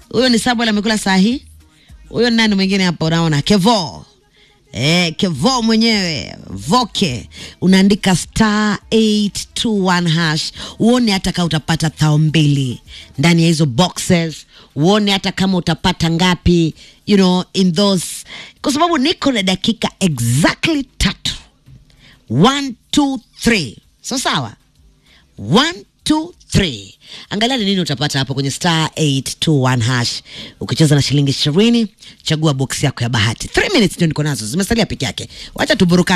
huyo ni Samuel amekula sahi. Huyo nani mwingine hapa unaona? Kevo. Eh, Kevo mwenyewe Voke, unaandika star 821 hash, uone hata kama utapata thao mbili ndani ya hizo boxes, uone hata kama utapata ngapi, you know, in those, kwa sababu niko na dakika exactly tatu. One, two, three. So sawa, one, two, three. Angalia ni nini utapata hapo kwenye star 821 hash. Ukicheza na shilingi ishirini, chagua box yako ya bahati. 3 minutes ndio niko nazo, zimesalia peke yake. Wacha tuburuka